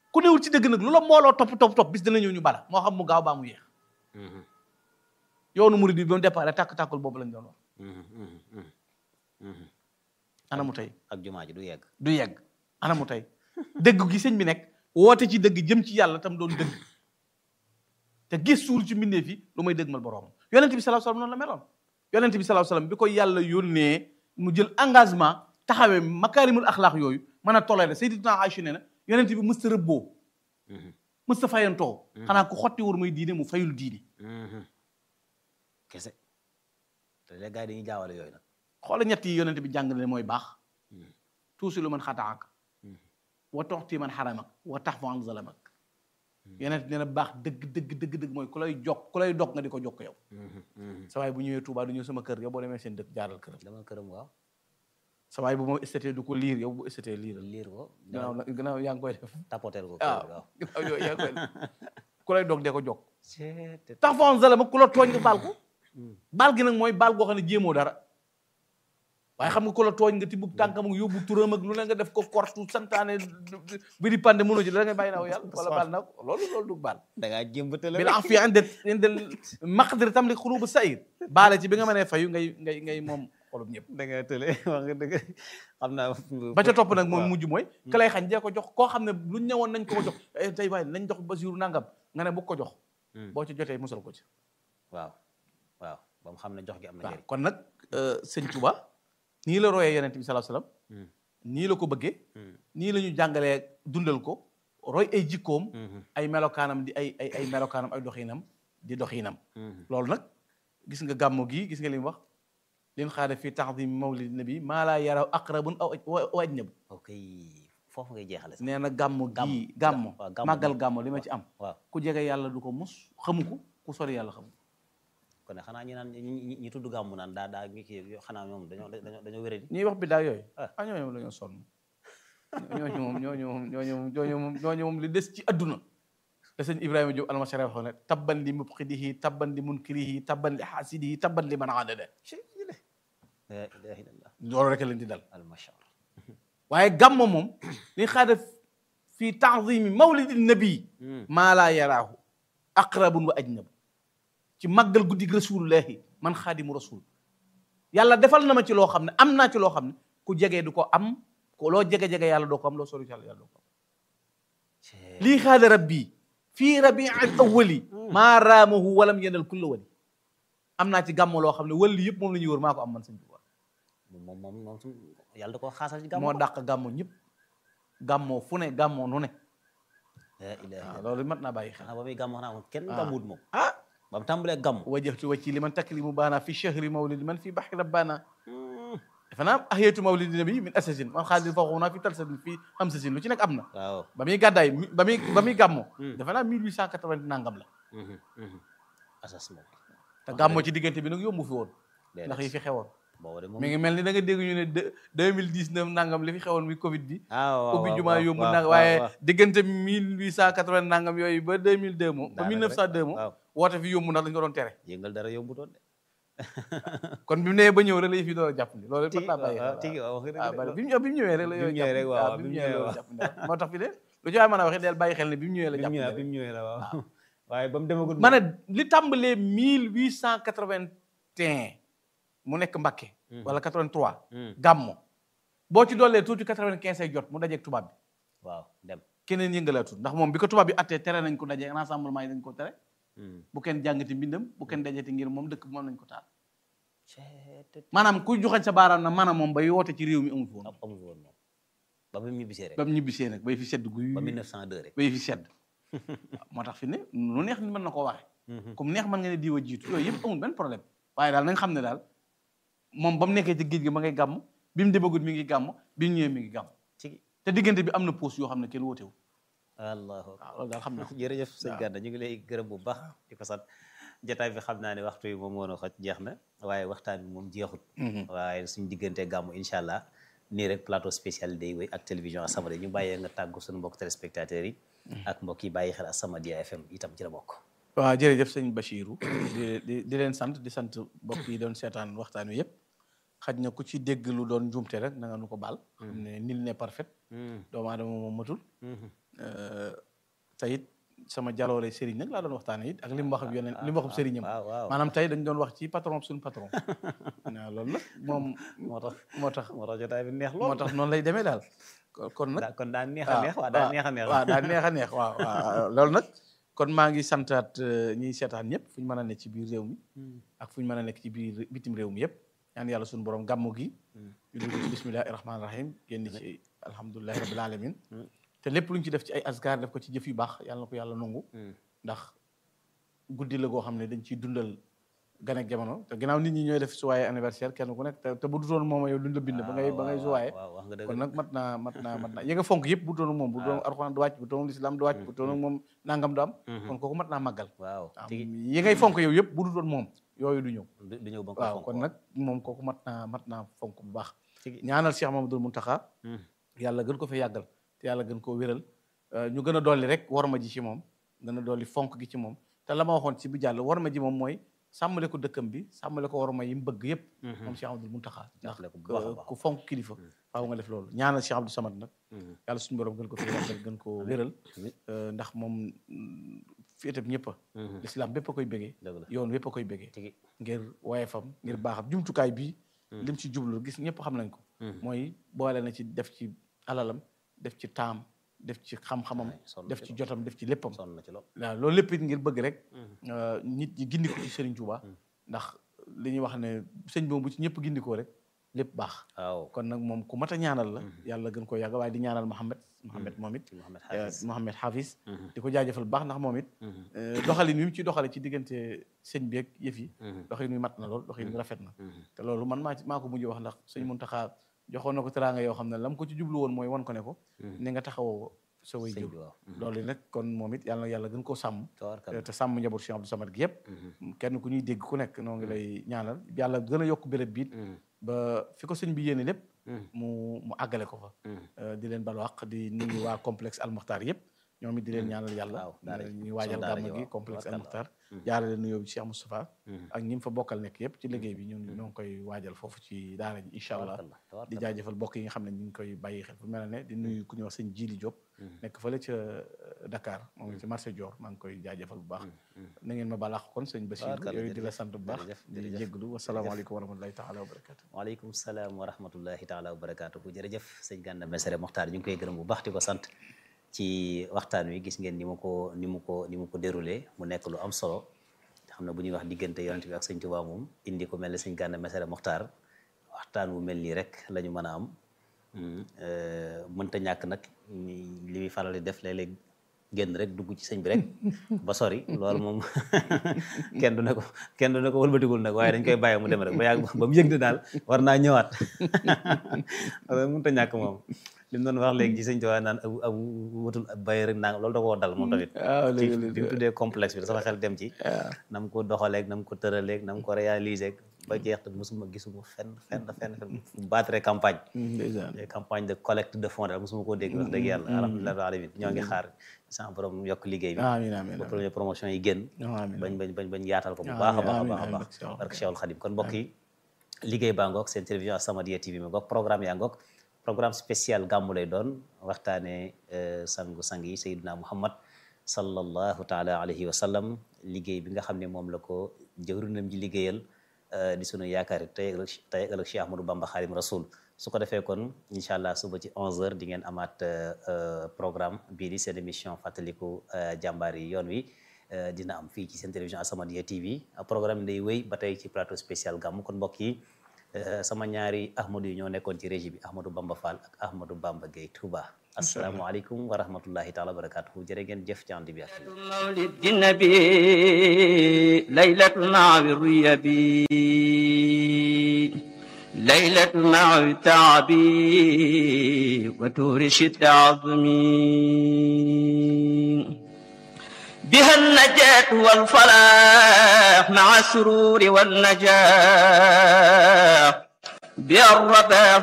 ku newul ci dëgg nag lu la mbooloo topp topp topp bis dina ñëw ñu bala moo xam mu gaaw baa mu yéex yoonu murid bi ba mu départ tàkk-tàkkul boobu lañ doon wax ana mu tey ak jumaa ji du yegg du yegg ana mu tey dëgg gi sëñ bi nekk woote ci dëgg jëm ci yàlla tam doon dëgg te gëstuwul ci mbindeef yi lu may dëgmal boroom yonent bi sallallahu alayhi wasallam noonu la meloon yonent bi sallallahu alayhi wasallam bi ko yàlla yónnee mu jël engagement taxawee makaarimul axlaaq yooyu mën a toléré Sayyidatuna Aïcha nee na yonent bi mës ta rëbboo mës ta fayantoo xanaa ku xotti wur muy diine mu fayul diine kese te léegi gars yi dañuy jaawale yooyu nag xoola ñett yi yonent bi jàngale mooy baax tuusi lu man xataak wa toxti man xaramak wa tax fa an zalamak yonent nee na baax dëgg dëgg dëgg dëgg mooy ku lay jokk ku lay dog nga di ko jokk yow sa waay bu ñëwee Touba du ñëw sama kër yow boo demee seen dëkk jaaral këram dama këram waaw sa waay bu ma estété du ko liir yow bu estété liiral liir ko gannaaw na gannaaw yaa ngi koy def tapotel ko waaw waaw gannaaw yooyu yaa ngi koy def ku lay dog dee ko jokk Seet. tax fa an zalamak ku la tooñ nga baal ko baal gi nag mooy baal goo xam ne jéemoo dara waaye xam nga ku la tooñ nga tibbub tànkam ak yóbbu turam ak lu ne nga def ko kortu santaane bi di pande mënoo ci da ngay bàyyi naa ko yàlla wala baal naa ko loolu loolu du baal da ngaa jëmbatale bil afiya inde inde maqdir tam li xulubu sayir baale ci bi nga mënee fayu ngay ngay ngay moom xolub ñëpp da nga tële wax nga dëgg xam naa ba ca topp nag moom waaw. mujj mooy ka lay xañ dee ko jox koo xam ne luñ ñëwoon nañ ko ko jox eh, tey waaye nañ jox Basiru nangam nga ne bu ko jox Hmm. boo ci jotee musal ko ci waaw waaw ba mu xam ne jox gi am na waaw njëriñ kon nag sëñ Tuba nii la royee yonent bi sallallahu alayhi wasallam Hmm. nii la ko bëggee Hmm. nii la ñu jàngalee dundal ko roy ay jikkoom Mhm. ay melokaanam di ay ay ay melokaanam ay doxinam di doxinam Mhm. loolu nag gis nga gàmmu gii gis nga li mu wax lin xaada fii ta'zim mawlid nabi maa laa yaraw aqrabun aw aw ajnab ok foofu ngay jeexale sax nee na gàmmu Gàmm. gii gàmmu waaw, gàmm màggal moom. gàmmu li ma ci am waaw ku jege yàlla du ko mus xamu ko ku sori yàlla xamu ko kon ne xanaa ñi naan ñi ñi- ñi tudd gàmmu naan daa daa ngi kii yoo xanaa ñoom dañoo dañoo dañoo wéradi ñuy wax bi daa yooyu Ah. ah ñooñu moom dañoo sonn ñooñu moom ñooñu moom ñooñu moom ñooñu moom ñooñu moom li des ci adduna la sëñ Ibrahima Diop almasara waxoon ne tabban li mubxidihi tabban li munkirihi tabban li xaasidihi tabban li man aadada la ilaha illallah loolu rek leen di dal almashar waaye gàmmo moom li xaada fi taazimi mawlidi nabi maa laa yaraahu aqrabun wa ajnab ci màggal guddig rasulullahi man xaadimu rasul yàlla defal na ma ci loo xam ne am naa ci loo xam ne ku jege du ko am ko loo jege-jege yàlla doo ko am loo sori ci yàlla yàlla doo ko am lii xaada rabbi fii rabii al awali maa raamahu walam yenal kulla wali am naa ci gàmmo loo xam ne wali yëpp moom la ñuy wër maa ko am man sëñ Tuubaa moom moom moom su yàlla da koo xaasal ci gàmmu moo dàq gàmmo ñëpp gàmmoo fu ne gàmmoo nu ne la ilaha waaw illallah loolu mat naa bàyyi xel xanaa ba muy gàmmu xanaa moom kenn Ah. gàmmuwut moom ah ba mu tàmbalee gàmmu wajjahtu wajhi liman takrimu baana fi shahri mawlidi man fi bahri rabbana defe naa ahiyatu mawlidi nabi min asasin man xaalis faxuna fi talsasin fi hamsasin lu ci nekk am na waaw ba muy gàddaay mi- ba muy ba muy gàmmo Hmm. defe naa 1880 nangam la Mhm, mhm. asas moom te gàmmo ci diggante bi nag yombu fi woon déedéet. ndax yi fi xewoon boobu de moom mi ngi mel ni da nga dégg ñu ne deux deux mille dix neuf nangam li fi xewoon muy Covid bi. ah waaw ubbi waaw, jumaa waaw, yomb waaw, nangam waaw, waaye waaw. diggante mille huit cent quatre vingt nangam yooyu ba deux mille deux moom. ba Daanaka mille neuf cent deux moom. waaw woote fi yomb ndax dañu ko doon tere. yëngal dara yombutoon de. kon bi mu nee ba ñëw rek la yëf yi doon jàpp ni loolu tigi mën naa bàyyi waaw xel tigi waaw wax nga ah dëgg bari de. bi mu ñëw bi mu ñëwee rek la Bi mu yooyu ñëwee rek, waaw, waaw bi bi mu mu ñëwee, ñëwee waaw. jàpp ne moo tax fi de lu ci waay mën a waxee del bàyyi xel ne bi mu ñëwee la bi mu jàpp ñëwee ne bi mu ñëwee la waaw waaye ba mu demagul ma ne li tàmbalee mille huit cent quatre vingt un mu nekk Mbakke wala quatre vingt trois Hmm, gàmmo boo ci doolee tuuti quatre vingt quinze ay jot mu dajeeg tubaab bi waaw dem keneen yëngalaatut ndax moom bi ko tubaab bi attee tere nañ ko dajee rassemblement yi dañ ko tere Hmm. bu kenn jàngati mbindam bu kenn dajati ngir moom dëkk bi moom lañ ko taal Ceetet. maanaam kuy joxañ sa baaraam na maanaam moom bay woote ci réew mi amul woon am amul woon moom ba mu ñibbisee rek ba mu ñibbisee nag bay fi sedd guy ba 1902 rek bay fi sedd waaw moo tax fi ne lu neex ni mën na koo waxe Mhm. comme neex mën nga ne diwa jiitu yooyu yëpp amul benn problème waaye daal na nga xam ne daal moom ba mu nekkee ci géej gi ma ngay gàmm bi mu demagut mi ngi gàmm bi mu ñëwee mi ngi gàmm Tigi. te diggante bi am na pause yoo xam ne kenn wootewu allahu akbar waaw loolu daal xam na ko jërëjëf sëñ waaw. Gana ñu ngi lay gërëm bu baax di ko sant jotaay bi xam naa ne waxtu yi moom moo xoj jeex na waaye waxtaan bi moom jeexut waaye suñu diggante gàmmu incha allah nii rek plateau spécial day wéy ak télévision As-Samadiyya ñu bàyyee nga tàggu suñu mbokk téléspectateurs yi ak mbokk yi bàyyi xel As-Samadiyya FM itam ci la bokk waaw jërëjëf sëñ Bachirou di di di leen sant di sant mbokk yi doon seetaan waxtaan wi yëpp xaj na ku ci dégg lu doon njuumte rek na nga nu ko baal xam ne nil ne parfait doomu aadama moom matul te it sama jaloore Serigne nag laa doon waxtaanee it ak li mu wax ak yeneen li mu wax ak Serigne am waaw waaw maanaam tey dañ doon wax ci patron suñu patron waaw loolu nag moom moo tax moo tax moo tax jotaay bi neex lool moo tax noonu lay demee daal kon kon nag daa kon daa neex a neex waaw daa neex a neex waaw daa neex a neex waaw waaw loolu nag kon maa ngi santaat ñiy seetaan ñëpp fu ñu mën a nekk ci biir réew mi ak fu ñu mën a nekk ci biir bitim réew mi yëpp ñaan yàlla suñu borom gàmmu gi ñu dugg ci bismillahi rahmaani rahim génn ci alhamdulilahi rabbil alamin te lépp lu ñu ci def ci ay asgar def ko ci jëf yu baax yàlla na ko yàlla nangu ndax guddi la goo xam ne dañ ciy dundal gan ak jamono te ginnaaw nit ñi ñooy def suwaaye anniversaire kenn ku nekk te te bu dutoon moom yow duñ la bind ba ngay ba ngay suwaaye waaw wax nga dëgg kon nag mat naa mat naa mat naa yi nga fonk yëpp bu doon moom bu doon alxuraan du wàcc bu doon lislaam du wàcc bu doon moom nangam du am kon kooku mat naa màggal waaw waaw tigi yi ngay fonk yow yëpp bu du doon moom yooyu du ñëw du du ñëw ba nga ko waaw fonk kon nag moom kooku mat naa mat naa fonk bu baax tigi ñaanal Cheikh Mamadou Mountakha yàlla gën ko fi yàggal te yàlla gën koo wéral ñu gën a dolli rek warma ji ci moom gën a dolli fonk gi ci moom te la ma waxoon ci bi jàll warma ji moom mooy sàmmale ko dëkkam bi sàmmale ko warma yi mu bëgg yëpp moom Cheikh Mamadou Mountakha ndax Jàppale ko bu baax a baax. ku fonk kilifa faaw nga def loolu ñaanal Cheikh Abdou Samad nag yàlla suñu borom gën ko fi yàggal gën ko wéral amiin. Euh, ndax moom fi itam ñëpp a l'islam bépp a koy bégee dëgg la yoon wépp a koy bégee tigi ngir woyefam ngir baaxam jumtukaay bii lim ci jublu gis ñëpp xam nañ ko mooy boole na ci def ci alalam def ci taam def ci xam-xamam Wallaay, sonn def ci ci jotam def ci léppam sonn na ci lool waaw loolu lépp it ngir bëgg rek euh, nit ñi gindi ko ci Serigne Touba ndax li ñuy wax ne sëñ boobu bu ci ñëpp gindikoo rek lépp baax waaw kon nag moom ku mat a ñaanal la yàlla gën koo yàgg waaye di ñaanal Mohamed Mohamed moom it Mohamed euh, Hafiz Mohamed Hafiz di ko jaajëfal bu baax ndax moom it euh, doxalin wi mu ci doxale ci diggante sëñ bi ak yëf yi doxin wi mat na lool doxin wi rafet na te loolu man maa ci maa ko mujj wax ndax sëñ Muntaxa joxoon na ko teraanga yoo xam ne lam ko ci jublu woon mooy wan ko ne ko ni nga taxawoo sa way sëñ jur bi waaw loolu nag kon moom it yàlla na yàlla gën koo sàmm tabarkalla te sàmm njaboot Cheikh Abdou Samad gi yëpp kenn ku ñuy dégg ku nekk noo ngi lay ñaanal yàlla gën a yokk béréb biit ba fi ko sëñ bi yéene lépp mu mu àggale ko fa Euh, di leen balu àq di nuyu waa complexe almuxtaar yëpp ñoom it di leen ñaanal yàlla waaw daara ji. ñuy waajal Sunu daara gàmm ji gi waaw. complexe Tabarkalla. almuxtaar jaarale nuyoo bi Cheikh Moustapha ak ñi mu fa bokkal nekk yëpp ci liggéey bi ñun ñoo ngi koy waajal foofu ci daara ji incha allah tabarkalla di tabarkalla jaajëfal bokk yi nga xam ne ñu ngi koy bàyyi xel fu mel ne di nuyu ku ñuy wax sëñ Jili Diop nekk fële ca Dakar moom ngi ci marché Dior maa ngi koy jaajëfal bu baax na ngeen ma balaax kon sëñ Bachir Tabarkalla, yooyu di la jërëjëf, sant bu baax jërëjëf, di la jërëjëf. jégglu wasalaamaaleykum wa rahmatulahi taala wa barakatu waaleykum salaam wa rahmatullahi taala wa barakaatuhu jërëjëf sëñ Gana Messere Mokhtar ñu ngi koy gërëm bu baax di ko sant ci waxtaan wi gis ngeen ni mu ko ni mu ko ni mu ko déroulé mu nekk lu am solo xam ne bu ñuy wax diggante yonent bi ak sëñ Tuubaa moom indi ko mel ne sëñ Gana Messere Mokhtar waxtaan wu mel nii rek la ñu mën a am mënta ñàkk nag li muy faral di def léeg-léeg génn rek dugg ci sëñ bi rek ba sori loolu moom kenn du ne ko kenn du ne ko wëlbatigul nag waaye dañ koy bàyyi mu dem rek ba yàgg ba mu yëg ne daal war naa ñëwaat mënta ñàkk moom li mu doon wax léegi ci sëñ Tuubaa naan abu abu wutul bay rek naa loolu da koo dal moom tamit waaw ci léegi bi mu tuddee complexe bi sama xel dem ci na mu ko doxaleeg na mu ko tëraleeg na mu ko réaliser ba jeex te mosuma gisuma fenn fenn fenn fenn fu battre campagne ndeysaan des campagne de collecte de fonds daal mosuma koo dégg wax dëgg yàlla alhamdulilah rabbil alamin ñoo ngi xaar sama borom yokk liggéey bi amiin amiin ba première promotion yi génn amiin bañ bañ bañ bañ yaatal ko bu baax a baax a amiin, baax a amiin, baax amiin, barke Cheikhul Khadim kon mbokk yi liggéey baa ngoog seen télévision As-Samadiyya TV ma ngoog programme yaa ngoog programme spécial gàmmu lay doon waxtaane sangu sang yi Seydina Muhammad sallallahu taala alayhi wa sallam liggéey bi nga xam ne moom la ko jëwrinam ji liggéeyal di sunu yaakaar yi tey ëllëg tey ëllëg Cheikh Ahmadou Bamba Xaadim Rasul su ko defee kon incha allah suba ci 11h di ngeen amaat programme bii di seen émission fàttaliku jàmbaar yi yoon wi dina am fii ci seen télévision As-Samadiyya TV programme day wéy ba tey ci plateau spécial gàmmu kon mbokk yi sama ñaari Ahmadou yi ñoo nekkoon ci régie bi Ahmadou Bamba Fall ak Ahmadou Bamba Gueye Touba asalaamualeykum wa rahmatullahi taala wa barakatuhu jërë ngeen jëf ci ànd bi ak مولد النبي ليلة مع الريبي ليلة مع التعبي وتور شد عظمي بها النجاة والفلاح مع السرور والنجاح بها الرباح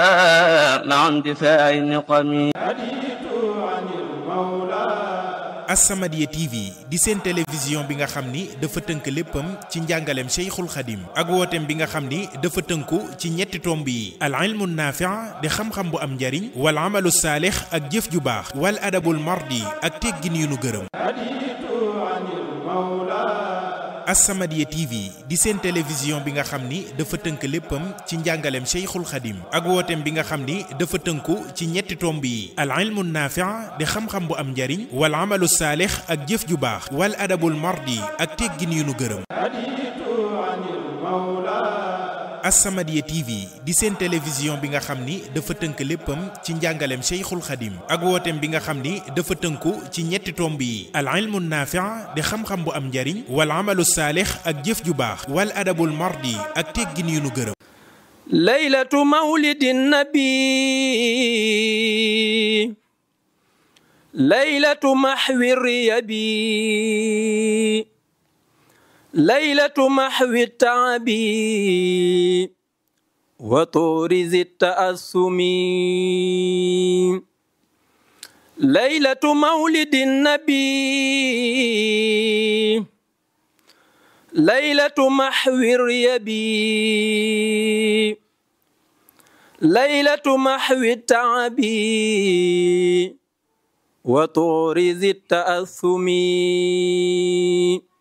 والسلام مع اندفاع النقم As-Samadiyya TV di seen télévision bi nga xam ni dafa tënk léppam ci njàngaleem Cheikhul Khadim ak wooteem bi nga xam ni dafa tënku ci ñetti tomb yi al ilmu naafi' di xam-xam bu am njariñ wal amalu saalix ak jëf ju baax wal adabul mardi ak teggin yu nu gërëm As-Samadiyya TV di seen télévision bi nga xam ni dafa tënk léppam ci njàngaleem Cheikhul Khadim ak wooteem bi nga xam ni dafa tënku ci ñetti tomb yi al ilmu naafi' di xam-xam bu am njariñ wal amalu saalix ak jëf ju baax wal adabul mardi ak teggin yu nu gërëm As-Samadiyya TV di seen télévision bi nga xam ni dafa tënk léppam ci njàngaleem Cheikhul Khadim ak wooteem bi nga xam ni dafa tënku ci ñetti tomb yi al ilmu naafi' di xam-xam bu am njariñ wal amalu saalix ak jëf ju baax wal adabul mardi ak teggin yu nu gërëm laylatu mawlidin nabi laylatu mahwi riyabi laylatu mahwi taabi wa tuurizi taasumi laylatu mawlidin nabi laylatu mahwi riyabi laylatu mahwi taabi wa tuurizi taasumi